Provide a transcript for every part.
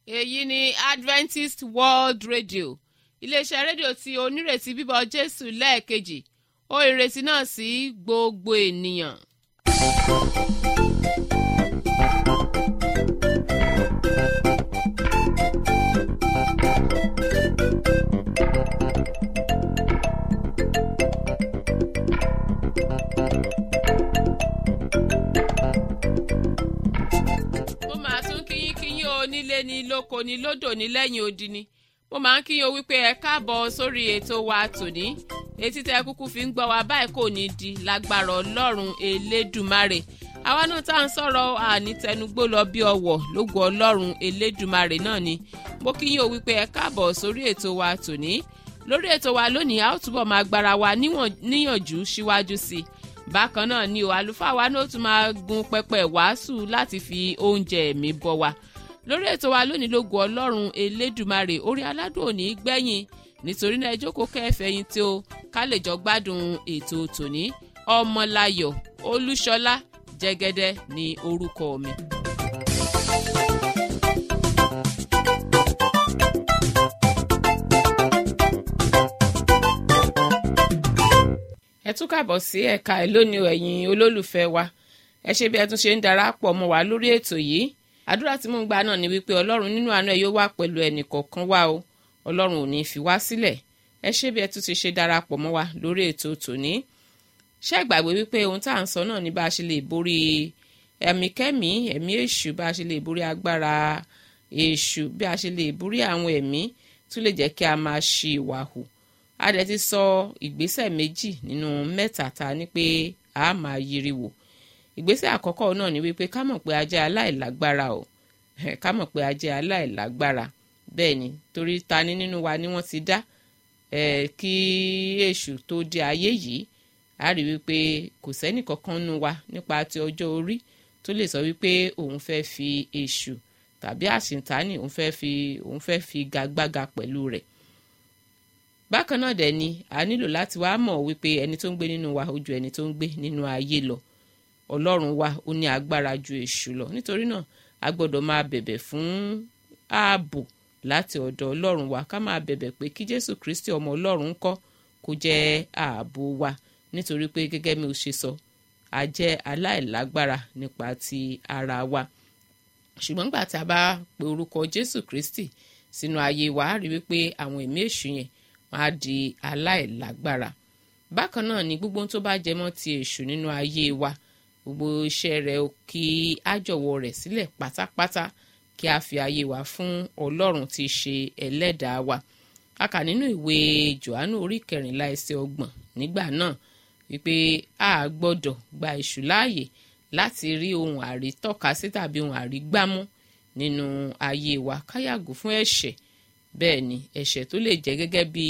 èyí ni adventist world radio iléeṣẹ́ rédíò tí onírètí bíbọ̀ jésù lẹ́ẹ̀kejì ó ìrètí náà sí gbogbo ènìyàn. mo máa tún kíyín kíyín o nílé ní lóko ní lódò ní lẹ́yìn odi ni mo máa ń kíyín o wípé ẹ káàbọ̀ sórí ètò wa tòní etí tẹ kúkú fi ń gbọ́ wa báyìí kò ní di lágbára ọlọ́run elédùmarè àwa náà tá à ń sọ̀rọ̀ ànítẹnugbó lọ bí ọwọ̀ lógo ọlọ́run elédùmarè náà ni mo kíyín o wípé ẹ káàbọ̀ sórí ètò wa tòní lórí ètò wa lónìí a ó túbọ̀ máa gbára wa níyànjú síwájú sí i bákan náà ni o àlùfáà wa náà tún máa gun pẹpẹ wàásù láti fi oúnjẹ ẹ̀mí bọ́ wa lórí ètò wa lónìí lógo ọlọ́run elédùmarè orí aládùn òní gbẹ̀yìn nítorí náà ẹ jókòó kẹfẹ̀yìn tí o ká lè jọ gbádùn ètò tòní ọmọláyọ̀ olúṣọlá jẹ́gẹ́dẹ́ ní orúkọ mi. ẹ tún kàbọ̀ sí ẹ̀ka ẹ̀ lónìí ẹ̀yin olólùfẹ́ wa ẹ ṣe bí ẹ tún ṣe ń darapọ̀ mọ́ wa lórí ètò yìí àdúrà tí mò ń gbà náà ni wípé ọlọ́run nínú àánú ẹ̀ yóò wà pẹ̀lú ẹnì kọ̀ọ̀kan wa o ọlọ́run ò ní fi wá sílẹ̀ ẹ ṣe bí ẹ tún ti ṣe darapọ̀ mọ́ wa lórí ètò tòní ṣé ìgbàgbé wípé ohun tá à ń sọ náà ni bá a ṣe lè borí ẹ̀mí kẹ́mí ẹ̀mí èṣù bá a ṣe lè borí agbára èṣù bí a ṣe lè borí àwọn ẹ̀mí tún lè jẹ́ kí a máa ṣi ìwà hù a dẹ̀ ti sọ ìgbésẹ̀ méjì nínú mẹ́ta ta ni pé a máa yiri wò ìgbésẹ̀ àkọ́kọ́ náà ni wípé ká mọ̀ pé a jẹ́ aláìlágbára o ká mọ̀ pé a jẹ́ aláìlágbára bẹ́ẹ̀ ni torí ta ni nínú wa ni wọ́n ti dá kí èṣù tó dé ayé yìí a rí wípé kò sẹ́nì kankan nínú wa nípa ti ọjọ́ orí tó lè sọ wípé òun fẹ́ fi èṣù tàbí àṣìntánì òun fẹ́ fi òun fẹ́ fi gagbága pẹ̀lú rẹ̀ bákan náà dẹ̀ ni a nílò láti wá mọ̀ wípé ẹni tó ń gbé nínú wa ó ju ẹni tó ń gbé nínú ayé lọ ọlọ́run wa ó ní agbára ju èṣù lọ nítorí náà a gbọ́dọ̀ máa bẹ̀bẹ̀ fún ààbò láti ọ̀dọ̀ ọlọ́run wa ká máa bẹ̀bẹ̀ pé kí jésù kristi ọmọ ọlọ́run kọ́ kó jẹ́ ààbò wa nítorí pé gẹ́gẹ́ mi ò ṣe sọ a jẹ́ aláìlágbára nípa ti ara wa ṣùgbọ́n nígbà tí a bá pe orúkọ jésù kristi sínú ayé wa á rí wípé àwọn ẹ̀mí èṣù yẹn wọn á di aláìlágbára bákan náà ni gbogbo tó bá jẹmọ́ ti èṣù nínú ayé wa gbogbo iṣẹ́ rẹ̀ kí á jọ̀wọ́ rẹ̀ sílẹ̀ pátápátá kí a fi ayé wa fún ọlọ́run tí í ṣe ẹlẹ́dàá wa a kà nínú ìwé johannu orí kẹrìnlá ẹsẹ̀ ọgbọ̀n nígbà náà wípé a gbọ́dọ̀ gba èṣù láàyè láti rí ohun àrítọ́ka sí tàbí ohun àrígbámú nínú ayé wa ká yàgò fún ẹ̀ṣẹ̀ bẹ́ẹ̀ ni ẹ̀ṣẹ̀ tó lè jẹ́ gẹ́gẹ́ bí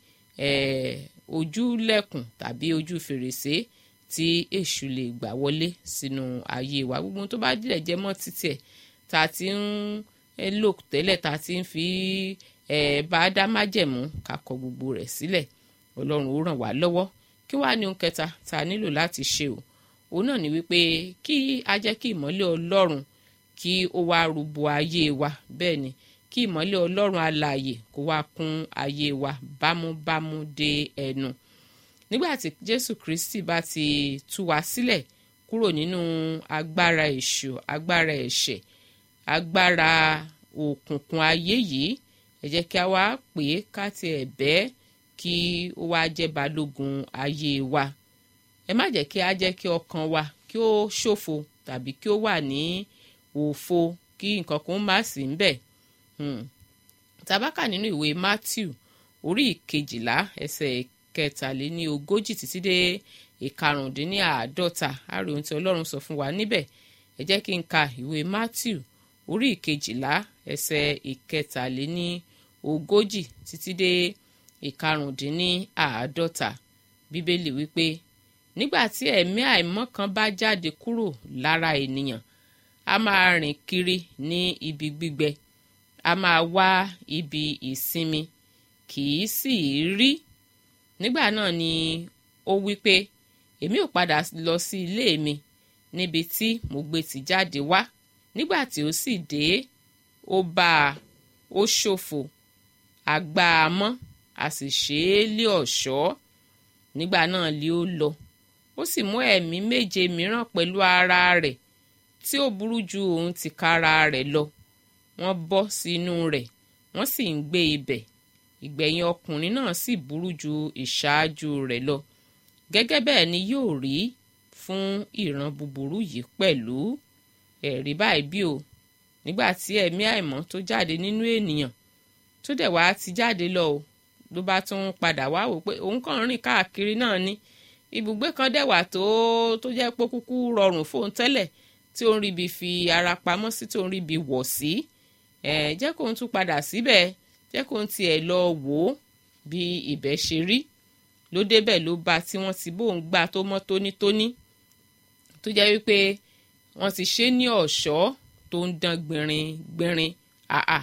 ojúlẹ̀kùn tàbí ojú fèrèsé tí èṣù lè gbà wọlé sínú ayé wa gbogbo tó bá dìrẹ̀ jẹ́ mọ́ títí ẹ̀ tá a ti ń lò tẹ́lẹ̀ tá a ti ń fi bá a dá májẹ̀mú ká kọ gbogbo rẹ̀ sílẹ̀ ọlọ́run ó ràn wá lọ́wọ́ kí wàá ní ohun kẹta tá a nílò láti ṣe o òun náà ni wípé kí a jẹ́ kí ìmọ́lẹ̀ ọlọ́run kí ó wá rúbọ ayé wa bẹ́ẹ̀ ni kí ìmọ́lẹ̀ ọlọ́run alààyè kó wá kún ayé wa bámúbámú dé ẹnu nígbà tí jésù kristi bá ti tú wa sílẹ̀ kúrò nínú agbára èṣù agbára ẹ̀ṣẹ̀ agbára òkùnkùn ayé yìí ẹ jẹ́ kí a wá pè é ká tiẹ̀ bẹ́ẹ̀ kí ó wá jẹ́ balógun ayé wa ẹ má jẹ́ kí a jẹ́ kí ọkàn wa kí ó ṣòfo tàbí kí ó wà ní òfo kí nǹkan kan má sí ń bẹ̀ tabaka nínú ìwé matthew orí ìkejìlá ẹsẹ̀ kẹtàléní ogójì títí dé ìkarùndínláàádọ́ta àrí ohun tí ọlọ́run sọ fún wa níbẹ̀ ẹ jẹ́ kí n ka ìwé matthew orí ìkejìlá ẹsẹ̀ ìkẹtàléní ogójì títí dé ìkarùndínláàádọ́ta bíbélì wípé nígbà tí ẹ̀mí àìmọ́ kan bá jáde kúrò lára ènìyàn a máa rìn kiri ní ibi gbígbẹ a máa wá ibi ìsinmi kì í sì í rí nígbà náà ni ó wí pé èmi ò padà lọ sí ilé mi níbi tí mo gbé ti jáde wá nígbà tí ó sì dé ó bá a ó ṣòfò àgbà àmọ́ a sì ṣe é lé ọ̀ṣọ́ nígbà náà lé ó lọ ó sì mú ẹ̀mí méje mìíràn pẹ̀lú ara rẹ̀ tí ó burú ju òun tìkára rẹ̀ lọ wọ́n bọ́ sínú rẹ̀ wọ́n sì ń gbé ibẹ̀ ìgbẹ̀yìn ọkùnrin náà sì burú ju ìṣáájú rẹ̀ lọ gẹ́gẹ́ bẹ́ẹ̀ ni yóò rí fún ìran búburú yìí pẹ̀lú ẹ̀rí báyìí bí o nígbà tí ẹ̀mí àìmọ́ tó jáde nínú ènìyàn tó dẹ̀ wá ti jáde lọ o ló bá tún padà wá wò pé òun kàn ń rìn káàkiri náà ni ibùgbé kan dẹ̀ wà tó tó jẹ́ pé kúkú rọrùn fóun tẹ́lẹ̀ tí ó ń ríbi fi ara pamọ́ sí tó ń ríbi wọ̀ sí ẹ̀ jẹ́ kóun tún padà síbẹ̀ jẹ́ kóun tiẹ̀ lọ wò ó bí ibẹ̀ ṣe rí ló débẹ̀ ló bá tí wọ́n ti bóun gbà tó mọ́ tónítóní tó jẹ́ wípé wọ́n ti ṣe ní ọ̀ṣọ́ tó ń dán gbìnrin gbìnrin àà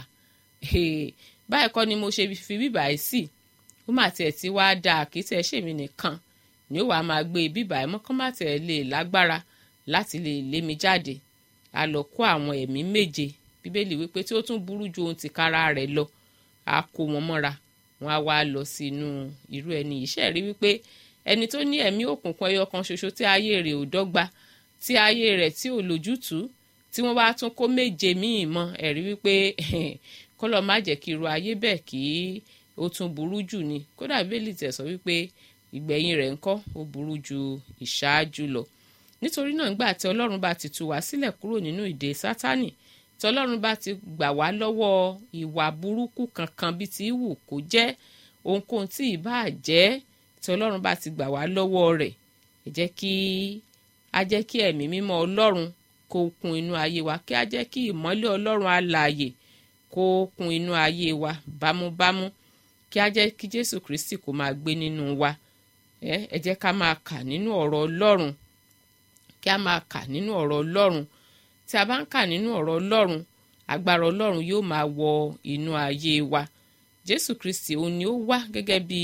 báyìí kọ́ ni mo ṣe fi bíbà yìí sí ó mà tiẹ̀ ti wá da àkítẹ́ ṣèmi nìkan ni ó wàá máa gbé bíbà yìí mọ́kàn má tẹ̀ lè lágbára láti lè lé mi jáde a lọ kó àwọn ẹ̀mí méje bíbélì wípé tí ó tún burú ju ohun tìkára rẹ̀ lọ a kó wọn mọ́ra wọn á wá lọ sínú irú ẹni iṣẹ́ rí wípé ẹni tó ní ẹ̀mí òkùnkùn ẹyọ kan ṣoṣo tí ayé rẹ̀ ò dọ́gba tí ayé rẹ̀ tí ò lójútùú tí wọ́n bá tún kó méje míì mọ́ ẹ̀rí wípé kọ́lọ́ má jẹ́ kí irú ayé bẹ́ẹ̀ kí ó tún burú jù ni kódà bíbélì tẹ̀ sọ wípé ìgbẹ̀yìn rẹ̀ ńkọ́ ó burú ju ìṣáájú lọ nítorí náà nígbà tí ọlọ́run bá ti tú wá sílẹ̀ kúrò nínú ìdè sátánì tí ọlọ́run bá ti gbà wá lọ́wọ́ ìwà burúkú kankan bíi ti wù kó jẹ́ ohunkóhun tí ìbá jẹ́ tí ọlọ́run bá ti gbà wá lọ́wọ́ rẹ̀ ẹ jẹ́ kí a jẹ́ kí ẹ̀mí mímọ́ ọlọ́run kó kún inú ayé wa kí a jẹ́ kí ìmọ́lẹ̀ ọlọ́run alààyè kó kún inú ayé wa bámúbámú kí a jẹ́ kí jésù kristi kó máa gbé nínú wa ẹ jẹ́ ká máa kà nínú ọ̀rọ̀ ọlọ́run kí a máa kà nínú ọ̀rọ̀ ọlọ́run tí a bá ń kà nínú ọ̀rọ̀ ọlọ́run agbára ọlọ́run yóò máa wọ inú ayé wa jésù kristi òun ni ó wá gẹ́gẹ́ bí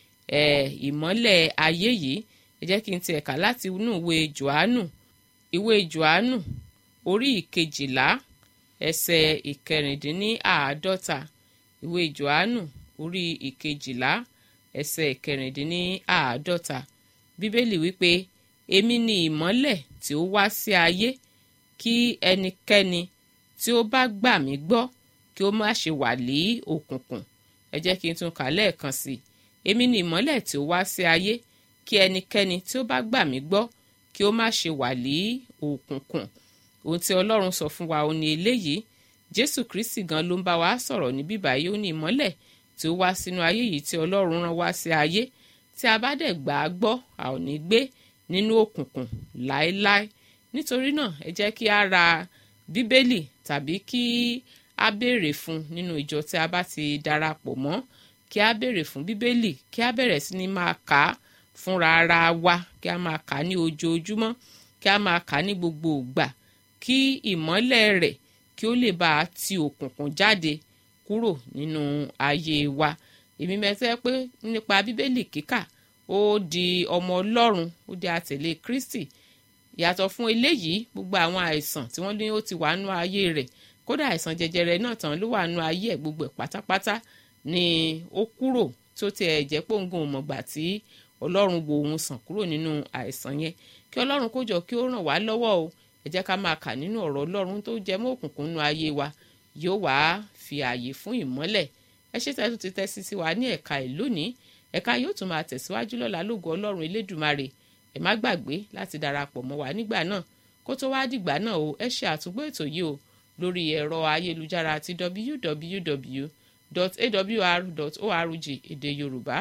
ìmọ́lẹ̀ ayé yìí ẹ jẹ́ kí n tiẹ̀ kà láti inú ìwé johannu ìwé johannu orí ìkejìlá ẹsẹ̀ ìkẹrìndínláàádọ́ta ìwé johannu orí ìkejìlá ẹsẹ̀ ìkẹrìndínláàádọ́ta bíbélì wípé èmi ni ìmọ́lẹ̀ tí ó wá sí ayé kí ẹnikẹ́ni tí ó bá gbà mí gbọ́ kí ó má ṣe wà ní òkùnkùn ẹ jẹ́ kí n tún kà lẹ́ẹ̀kan sí i èmi ni ìmọ́lẹ̀ tí ó wá sí ayé kí ẹnikẹ́ni tí ó bá gbà mí gbọ́ kí ó má ṣe wà ní òkùnkùn ohun tí ọlọ́run sọ fún wa ó ní eléyìí jésù kristi gan ló ń bá wa sọ̀rọ̀ ní bíbá yìí ó ní ìmọ́lẹ̀ tí ó wá sínú ayé yìí tí ọlọ́run rán wá sí ayé tí a bá dẹ̀ gbà á gbọ́ a ò ní gbé nínú òkùnkùn láéláé nítorí náà ẹ jẹ́ kí a ra bíbélì tàbí kí a béèrè fún nínú ìjọ tí a bá ti darapọ̀ mọ́ kí a béèrè fún bíbélì kí a bẹ̀rẹ̀ sí ni máa kà á fúnra ara wa kí a máa kà á ní ojoojúmọ́ kí a máa kà á ní gbogbo ìgbà kí ìmọ́lẹ̀ rẹ̀ kí ó lè bá a ti òkùnkùn jáde kúrò nínú ayé wa èmi mẹ́tẹ́ pé nípa bíbélì kíkà ó di ọmọ ọlọ́run ó di àtẹ̀lé kristi yàtọ̀ fún eléyìí gbogbo àwọn àìsàn tí wọ́n ní ó ti wà nú ayé rẹ̀ kódà àìsàn jẹjẹrẹ náà tán ló wà nú ayé ẹ̀ gbogbo ẹ̀ pátápátá ni ó kúrò tó tiẹ̀ jẹ́ pòǹgùn mọ̀gbà tí ọlọ́run wo òun sàn kúrò nínú àìsàn yẹn kí ọlọ́run kó jọ kí ó ràn wá lọ́wọ́ o ẹ jẹ́ ká máa kà nínú ọ̀rọ̀ ọlọ́run tó jẹ mọ́ òkùnkùn nú ayé wa yóò wá fi ààyè fún ìmọ́lẹ̀ ẹ ṣe tẹ́tù ti tẹ́sí sí wa ní ẹ̀ka ìlú ní ẹ̀ka yóò tún máa tẹ̀síwájú lọ́la lógo ọlọ́run elédùmarè ẹ má gbàgbé láti darapọ̀ mọ́ wa nígbà náà kó tó wá dìgbà náà o ẹ ṣe àtúgbò ètò yìí o lórí ẹ̀rọ ayélujára ti www.awr.org èdè yorùbá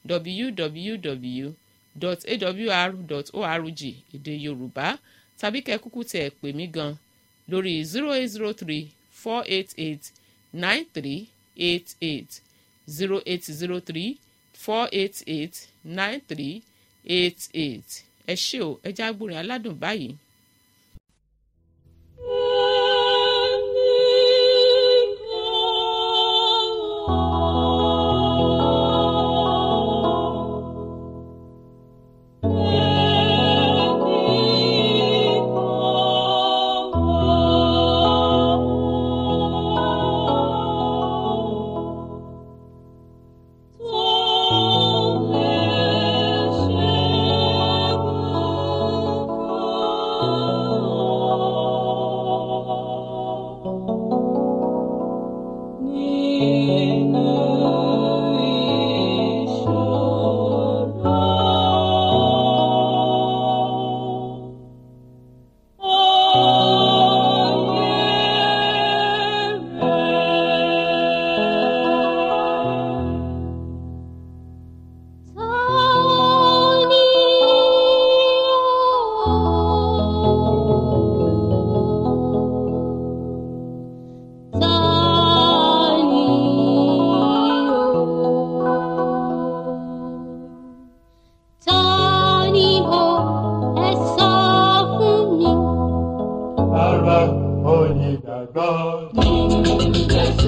www.awr.org èdè yorùbá tàbí kẹ́ kúkú tẹ̀ pè mí gan lórí zero eight zero three four eight eight nine three eight eight zero eight zero three four eight eight nine three eight eight ẹ ṣé o ẹ já gbórin aládùn báyìí. Oh onígbàgbọ́.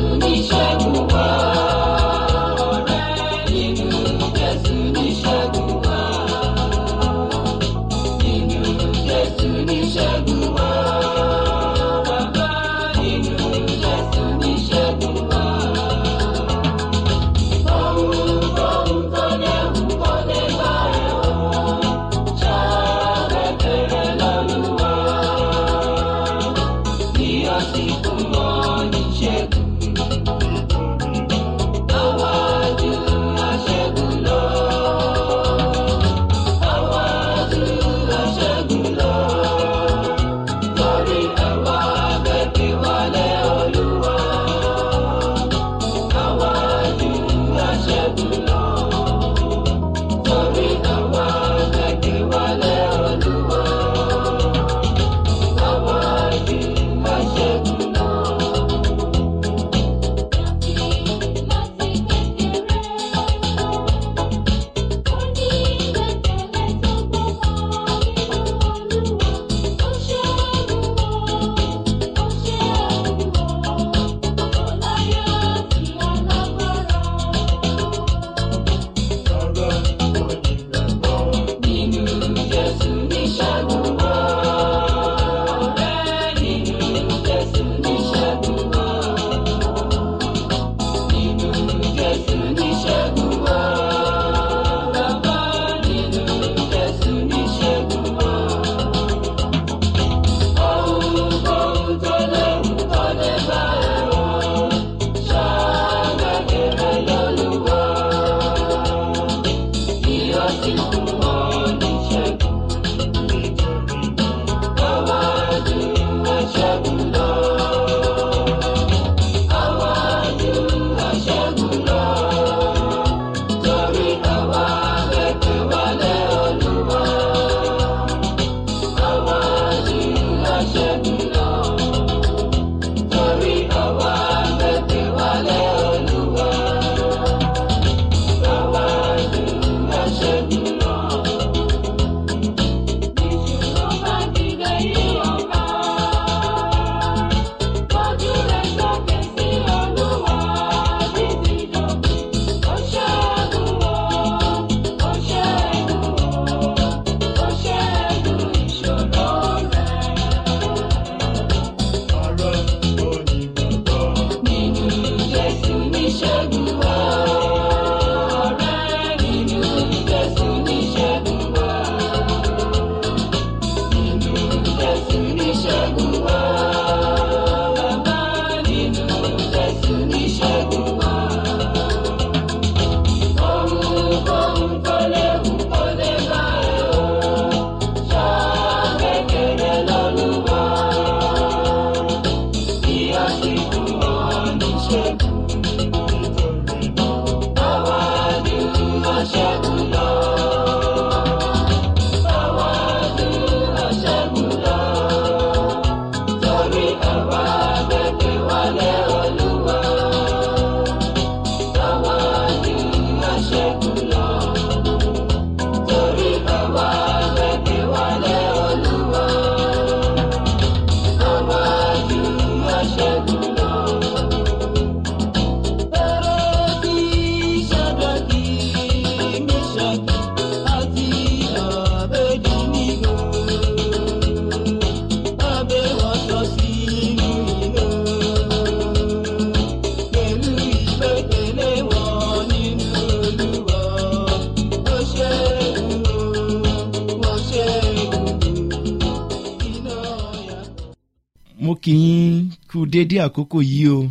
mo kì í kú déédé àkókò yìí o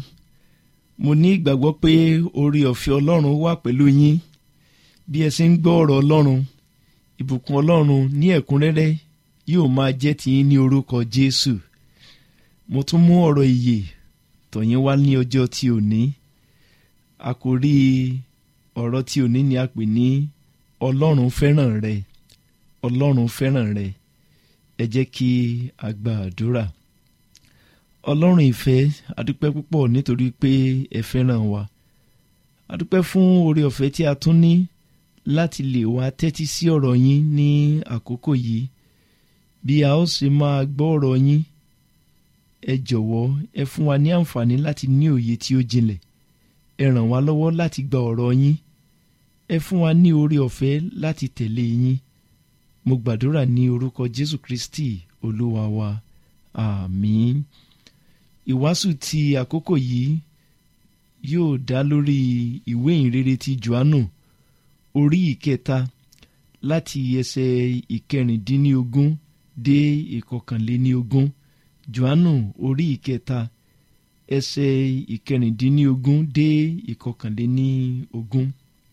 mo ní ìgbàgbọ́ pé orí ọ̀fẹ́ ọlọ́run wà pẹ̀lú yín bí ẹ ṣe ń gbọ́ ọ̀rọ̀ ọlọ́run ìbùkún ọlọ́run ní ẹ̀kúnrẹ́rẹ́ yóò máa jẹ́ tiyín ní orúkọ jésù mo tún mú ọ̀rọ̀ ìyè tọ̀yín wá ní ọjọ́ tí òní àkòrí ọ̀rọ̀ tí òní ni a pè ní ọlọ́run fẹ́ràn rẹ ọlọ́run fẹ́ràn rẹ ẹ jẹ́ kí a gba àdúrà ọlọ́run ìfẹ́ adúpẹ́ púpọ̀ nítorí pé ẹ fẹ́ràn wa adúpẹ́ fún oore ọ̀fẹ́ tí a tún ní láti lè wá tẹ́tí sí ọ̀rọ̀ yín ní àkókò yìí bí a ó sì máa gbọ́ ọ̀rọ̀ yín ẹ jọ̀wọ́ ẹ fún wa ní àǹfààní láti ní òye tí ó jinlẹ̀ ẹ ràn wá lọ́wọ́ láti gba ọ̀rọ̀ yín ẹ fún wa ní oore ọ̀fẹ́ láti tẹ̀lé yín mo gbàdúrà ní orúkọ Jésù Kristi olúwa wa àmín ìwàásù ti àkókò yìí yóò dá lórí ìwé ìrere ti Jòhánù orí ìkẹta láti ẹsẹ̀ ìkẹrìndínlógún dé ìkọkànléníogún Jòhánù orí ìkẹta ẹsẹ̀ ìkẹrìndínlógún dé ìkọkànléníogún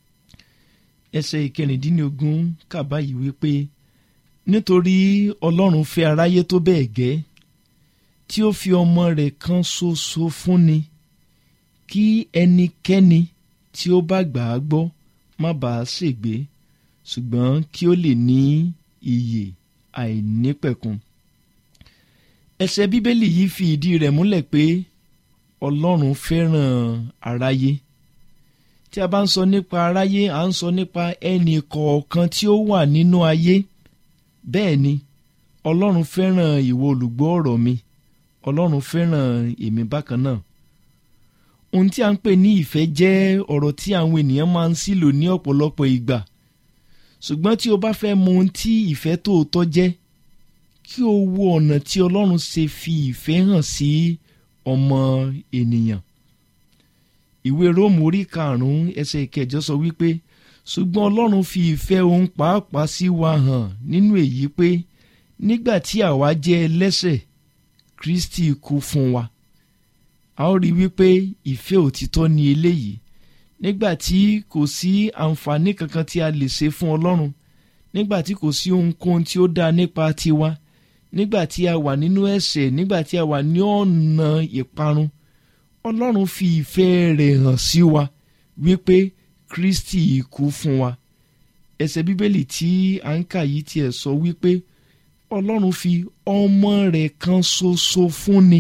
ẹsẹ̀ ìkẹrìndínlógún kà báyìí wípé nítorí Ọlọ́run fẹ́ aráyé tó bẹ́ẹ̀ gẹ́ tí ó fi ọmọ rẹ̀ kan ṣoṣo fúnni kí ẹnikẹ́ni tí ó bá gbà á gbọ́ má bàa ṣègbé ṣùgbọ́n kí ó lè ní ìyè àìnípẹ̀kun. ẹsẹ̀ bíbélì yìí fi ìdí rẹ̀ múlẹ̀ pé ọlọ́run fẹ́ràn aráyé tí a bá ń sọ nípa aráyé à ń sọ nípa ẹnì kọ̀ọ̀kan tí ó wà nínú ayé bẹ́ẹ̀ ni ọlọ́run fẹ́ràn ìwọ olùgbọ́ ọ̀rọ̀ mi ọlọ́run fẹ́ràn èmi bákan náà ohun tí a ń pè ní ìfẹ́ jẹ́ ọ̀rọ̀ tí àwọn ènìyàn máa ń sílò ní ọ̀pọ̀lọpọ̀ ìgbà ṣùgbọ́n tí o bá fẹ́ mọ ohun tí ìfẹ́ tòótọ́ jẹ́ kí o wo ọ̀nà tí ọlọ́run ṣe fi ìfẹ́ hàn sí ọmọ ènìyàn ìwé róòmù orí karùn-ún ẹsẹ̀ ìkẹjọ sọ wípé ṣùgbọ́n ọlọ́run fi ìfẹ́ òun pàápàá sí wa hàn nínú èyí pé nígbà tí àwa jẹ́ ẹlẹ́ṣẹ̀ Kristi kú fún wa a ó rí wípé ìfẹ́ òtítọ́ ni eléyìí nígbà tí kò sí àǹfààní kankan tí a lè ṣe fún ọlọ́run nígbà tí kò sí ohunkóhun tí ó dáa nípa tiwa nígbà tí a wà nínú ẹ̀ṣẹ̀ nígbà tí a wà ní ọ̀nà ìparun ọlọ́run fi ìfẹ́ rẹ̀ hàn sí wa wípé Kristi kú fún wa ẹsẹ̀ bíbélì tí à ń kà yìí tiẹ̀ sọ wípé ọlọ́run fi ọmọ rẹ̀ kan ṣoṣo fúnni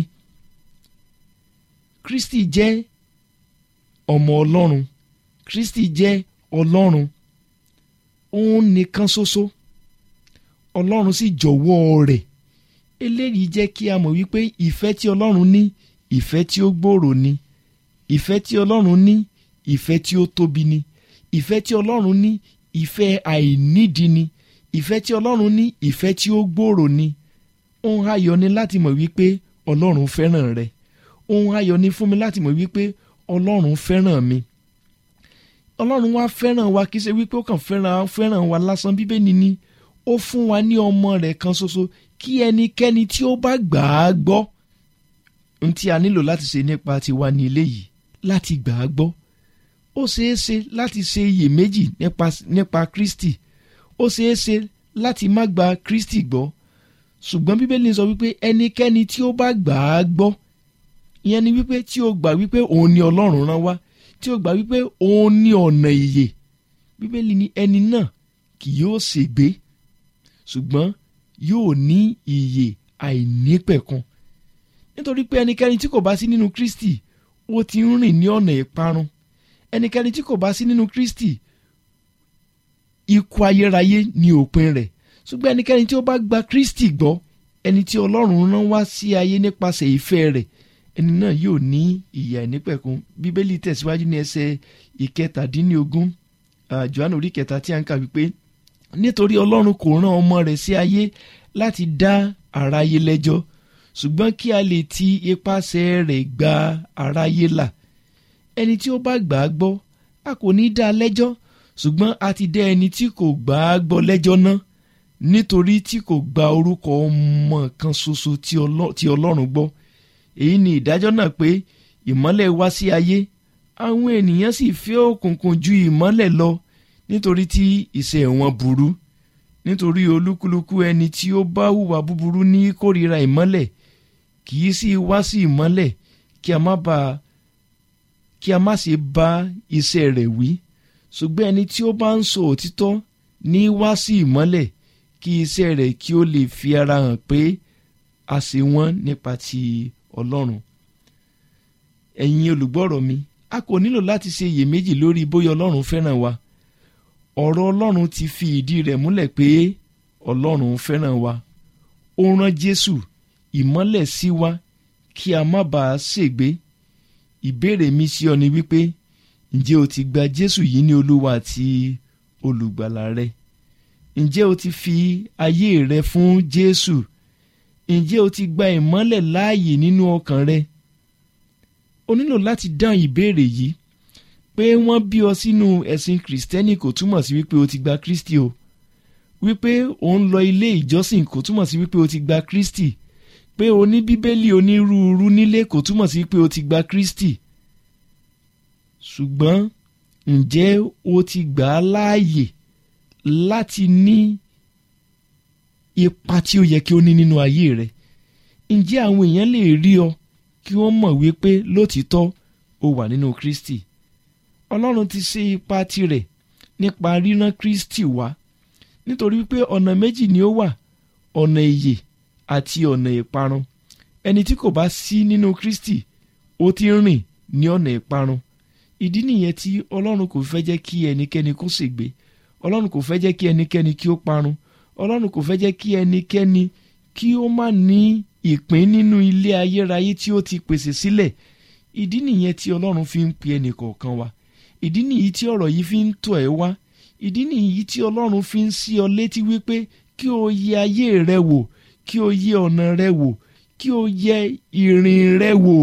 Kristi jẹ́ ọmọ ọlọ́run Kristi jẹ́ ọlọ́run òun nìkan ṣoṣo ọlọ́run sì jọ̀wọ́ rẹ̀ eléyìí jẹ́ kí a mọ̀ wípé ìfẹ́ tí ọlọ́run ní ìfẹ́ tí ó gbòòrò ni ìfẹ́ tí ọlọ́run ní ìfẹ́ tí ó tóbi ni ìfẹ́ tí ọlọ́run ní ìfẹ́ àìnídìí ni ìfẹ́ tí ọlọ́run ní ìfẹ́ tí ó gbòòrò ni ohun ayọ̀ ni láti mọ̀ wípé ọlọ́run fẹ́ràn rẹ ohun ayọ̀ ni fún mi láti mọ̀ wípé ọlọ́run fẹ́ràn mi ọlọ́run wa fẹ́ràn wa kì í ṣe wípé ó kàn fẹ́ràn fẹ́ràn wa lásán bíbélì ni ó fún wa ní ọmọ rẹ̀ kan ṣoṣo kí ẹnikẹ́ni tí ó bá gbà á gbọ́ ohun tí a nílò láti ṣe nípa tiwa ní eléyìí láti gbà á gbọ́ ó ṣeé ṣe láti ṣe iyèméjì nípa nípa Kristi ó ṣeé ṣe láti má gba Kristi gbọ́ ṣùgbọ́n bíbélì sọ wípé ẹnikẹ́ni tí ó bá gbà á gbọ́ ìyẹn ni wípé tí ó gbà wípé òun ni Ọlọ́run rán wá tí ó gbà wípé òun ní ọ̀nà ìyè bíbélì ni ẹni náà kì yóò ṣègbé ṣùgbọ́n yóò ní ìyè àìnípẹ̀kun nítorí pé ẹnikẹ́ni tí kò bá sí nínú Kristi ó ti ń rìn ní ọ̀nà ìparun ẹnikẹ́ni tí kò bá sí nínú Kristi ikú ayérayé ni òpin rẹ̀ ṣùgbọ́n ẹnikẹ́ni tí ó bá gba Kristi gbọ́ ẹni tí Ọlọ́run rán wá sí ayé nípasẹ̀ ìfẹ́ rẹ̀ ẹni náà yóò ní ìyè àìnípẹ̀kun bíbélì tẹ̀síwájú ní ẹsẹ̀ ìkẹtàdínlógún Jòhánù orí kẹta tí a ń kà wípé nítorí Ọlọ́run kò rán ọmọ rẹ̀ sí ayé láti dá aráyé lẹ́jọ́ ṣùgbọ́n kí a lè ti ipasẹ̀ rẹ̀ gba aráyé là ẹni tí ó bá gbà á gbọ́ a kò ní dá a lẹ́jọ́ ṣùgbọ́n a ti dá ẹni tí kò gbà á gbọ́ lẹ́jọ́ náà nítorí tí kò gba orúkọ ọmọ kan ṣoṣo tí Ọlọ́run gbọ́ èyí ni ìdájọ́ náà pé ìmọ́lẹ̀ wá sí ayé àwọn ènìyàn sì fẹ́ òkùnkùn ju ìmọ́lẹ̀ lọ nítorí tí iṣẹ́ wọn burú nítorí olúkúlùkù ẹni tí ó bá hùwà búburú ní kórìíra ìmọ́lẹ̀ kì í sì wá sí ìmọ́lẹ̀ kí a má bà kí a má ṣe bá iṣẹ́ rẹ̀ wí ṣùgbọ́n ẹni tí ó bá ń sọ òtítọ́ ní wá sí ìmọ́lẹ̀ kí iṣẹ́ rẹ̀ kí ó lè fi ara hàn pé a ṣe wọ́n nípa ti Ọlọ́run ẹ̀yin olùgbọ́rọ̀ mi a kò nílò láti ṣe iyèméjì lórí bóyá Ọlọ́run fẹ́ràn wa ọ̀rọ̀ Ọlọ́run ti fi ìdí rẹ̀ múlẹ̀ pé Ọlọ́run fẹ́ràn wa ó rán Jésù ìmọ́lẹ̀ sí wa kí a má bàa ṣègbé ìbéèrè mi sí ọ ni wípé ǹjẹ́ o ti gba Jésù yìí ní Olúwa àti olùgbàlà rẹ ǹjẹ́ o ti fi ayé rẹ fún Jésù ǹjẹ́ o ti gba ìmọ́lẹ̀ láàyè nínú ọkàn rẹ o nílò láti dáhùn ìbéèrè yìí pé wọ́n bí ọ sínú ẹ̀sìn kìrìsìtẹ́nì kò túmọ̀ sí wípé o ti gba Kristi o wípé o ń lọ ilé ìjọsìn kò túmọ̀ sí wípé o ti gba Kristi pé o ní bíbélì onírúurú nílé kò túmọ̀ sí wípé o ti gba Kristi ṣùgbọ́n ǹjẹ́ o ti gbà á láàyè láti ní ipa tí ó yẹ kí ó ní nínú ayé rẹ ǹjẹ́ àwọn èèyàn lè rí ọ kí wọ́n mọ̀ wípé lótìítọ́ o wà nínú Kristi Ọlọ́run ti ṣe ipa tirẹ̀ nípa rírán Kristi wá nítorí wípé ọ̀nà méjì ni ó wà ọ̀nà ìyè àti ọ̀nà ìparun ẹni tí kò bá sí nínú Kristi ó ti ń rìn ní ọ̀nà ìparun ìdí nìyẹn tí Ọlọ́run kò fẹ́ jẹ́ kí ẹnikẹ́ni kó ṣègbé Ọlọ́run kò fẹ́ jẹ́ kí ẹnikẹ́ni kí ó parun Ọlọ́run kò fẹ́ jẹ́ kí ẹnikẹ́ni kí ó má ní ìpín nínú ilé ayérayé tí ó ti pèsè sílẹ̀ ìdí nìyẹn tí Ọlọ́run fi ń pe ẹnìkọ̀ọ̀kan wa ìdí nìyí tí ọ̀rọ̀ yìí fi ń tọ̀ ẹ́ wá ìdí nìyí tí Ọlọ́run fi ń sí ọ létí wípé kí o yẹ ayé rẹ wò kí o yẹ ọ̀nà rẹ wò kí o yẹ ìrìn rẹ wò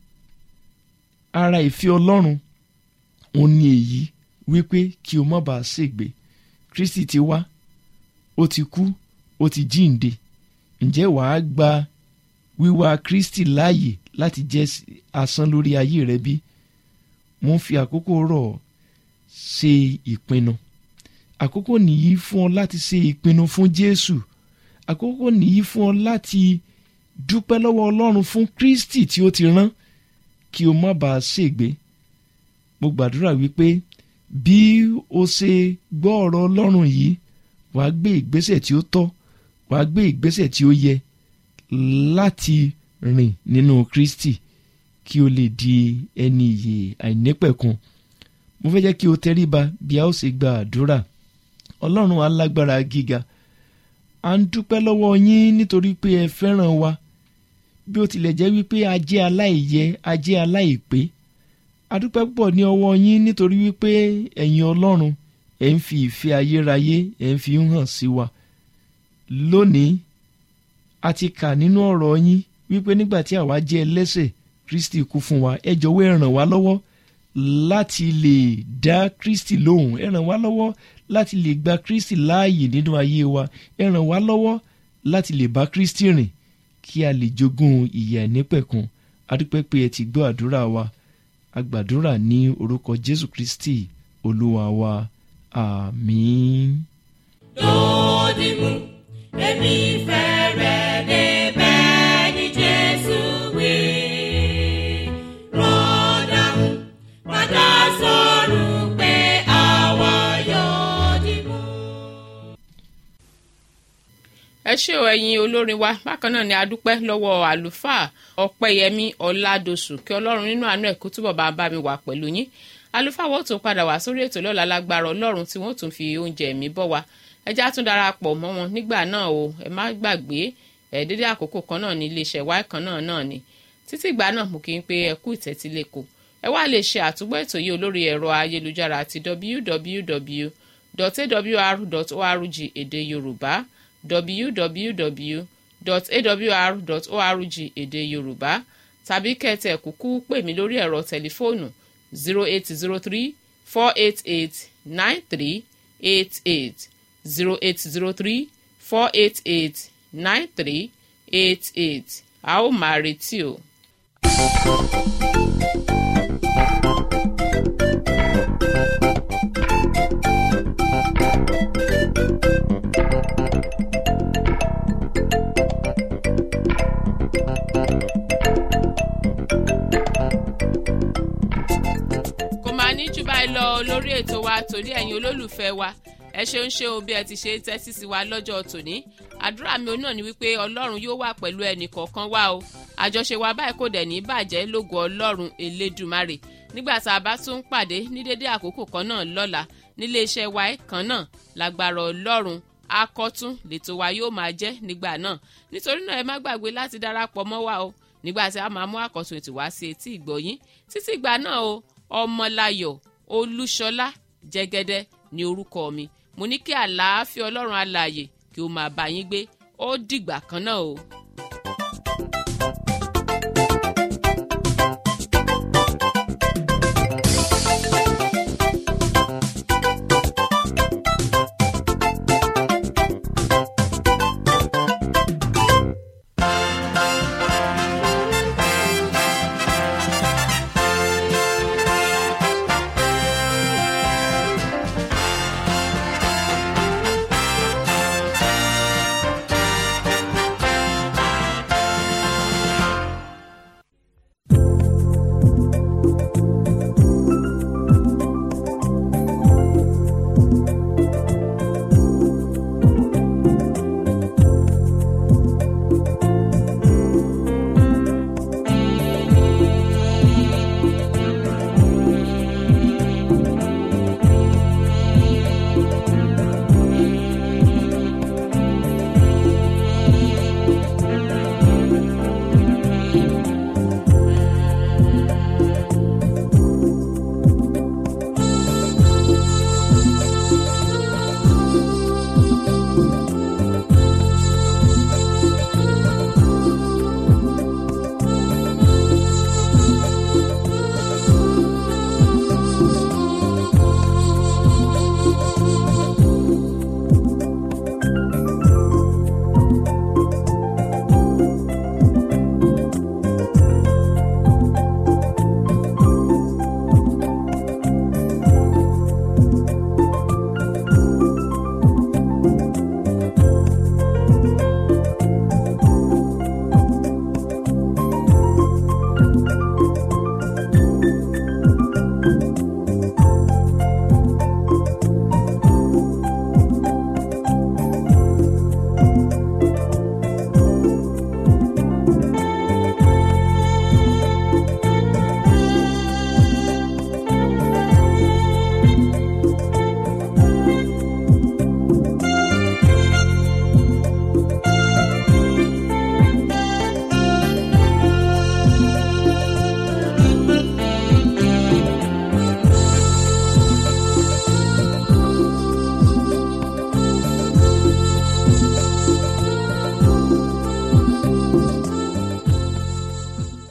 ara ìfẹ́ Ọlọ́run òun ni èyí wípé kí o má bàa ṣègbé Kristi ti wá ó ti kú ó ti jíǹde ǹjẹ́ wàá gba wíwá Kristi láàyè láti jẹ́ asán lórí ayé rẹ bí mo ń fi àkókò rọ̀ ṣe ìpinnu àkókò nìyí fún ọ láti ṣe ìpinnu fún Jésù àkókò nìyí fún ọ láti dúpẹ́ lọ́wọ́ Ọlọ́run fún Kristi tí ó ti rán kí o má bàa ṣègbé mo gbàdúrà wípé bí o ṣe gbọ́ ọ̀rọ̀ Ọlọ́run yìí wàá gbé ìgbésẹ̀ tí ó tọ́ wàá gbé ìgbésẹ̀ tí ó yẹ láti rìn nínú Kristi kí o lè di ẹni ìyè àìnípẹ̀kun mo fẹ́ jẹ́ kí o tẹríba bí a ó ṣe gba àdúrà Ọlọ́run alágbára gíga à ń dúpẹ́ lọ́wọ́ yín nítorí pé ẹ fẹ́ràn wa bí ó tilẹ̀ jẹ́ wípé a jẹ́ aláìyẹ a jẹ́ aláìpé a dúpẹ́ púpọ̀ ní ọwọ́ yín nítorí wípé ẹ̀yin Ọlọ́run ẹ̀ ń fi ìfẹ́ ayérayé ẹ̀ ń fi hàn sí wa lónìí a ti kà nínú ọ̀rọ̀ yín wípé nígbà tí àwa jẹ́ ẹlẹ́ṣẹ̀ Kristi kú fún wa ẹ jọ̀wọ́ ẹ ràn wá lọ́wọ́ láti lè dá Kristi lóhùn ẹ ràn wá lọ́wọ́ láti lè gba Kristi láàyè nínú ayé wa ẹ ràn wá lọ́wọ́ láti lè bá Kristi rìn kí a lè jogún ìyè àìnípẹ̀kun adúpẹ́ pé ẹ ti gbọ́ àdúrà wa agbàdúrà ní orúkọ Jésù Kristi Olúwa wa àmín. lòdì mú èmi fẹ́ rẹ̀ débẹ̀ ní Jésù wí. rọ́dà mú padà sọ̀rọ̀ pé àwa yóò dì mú. ẹ ṣé o ẹ̀yin olórin wa bákan náà ni a dúpẹ́ lọ́wọ́ àlùfáà ọpẹ́yẹmí ọládọ̀sù kí ọlọ́run nínú àánú ẹ̀ kó túbọ̀ bá bá mi wà pẹ̀lú yín àlùfáà wọ́n tún padà wá sórí ètò lọ́la lágbára ọlọ́run tí wọ́n tún fi oúnjẹ mi bọ́ wa ẹ já tún darapọ̀ mọ́ wọn nígbà náà o ẹ má gbàgbé ẹ dédé àkókò kan náà ní iléeṣẹ́ wa kan náà náà ni títí ìgbà náà mo kì í pé ẹ kú ìtẹ́tílẹ́kọ̀ ẹ wá lè ṣe àtúgbọ́ ètò yìí olórí ẹ̀rọ ayélujára àti www.awr.org èdè yorùbá www.awr.org èdè yorùbá tàbí kẹ́tẹ̀ kúkú pè mí lórí ẹ̀rọ tẹlifóònù zero eight zero three four eight eight nine three eight eight zero eight zero three four eight eight nine three eight eight a ó máa retí o. kò máa ní jù báyìí lọ lórí ètò wa torí ẹ̀yin olólùfẹ́ wa ẹ ṣeun ṣe o bí ẹ ti ṣe ń tẹ́tí sí wa lọ́jọ́ tòní àdúrà mi náà ni wípé ọlọ́run yóò wà pẹ̀lú ẹnì kọ̀ọ̀kan wa o àjọṣe wa báyìí kò dẹ̀ ní bàjẹ́ lógo ọlọ́run elédùmarè nígbà tá a bá tún pàdé ní dédé àkókò kan náà lọ́la nílé iṣẹ́ wa kan náà lágbára ọlọ́run akọ́tún lètò wa yóò máa jẹ́ nígbà náà nítorí náà ẹ má gbàgbé láti darapọ̀ mọ́ wa o nígbà tí a máa mú àkọ́tún ètò wá sí etí ìgbọ̀yín títí ìgbà náà o ọmọláyọ̀ olúṣọlá jẹ́gẹ́dẹ́ ní orúkọ mi mo ní kí àlàáfíà ọlọ́run alààyè kí ó máa bá yín gbé ó dìgbà kan náà o.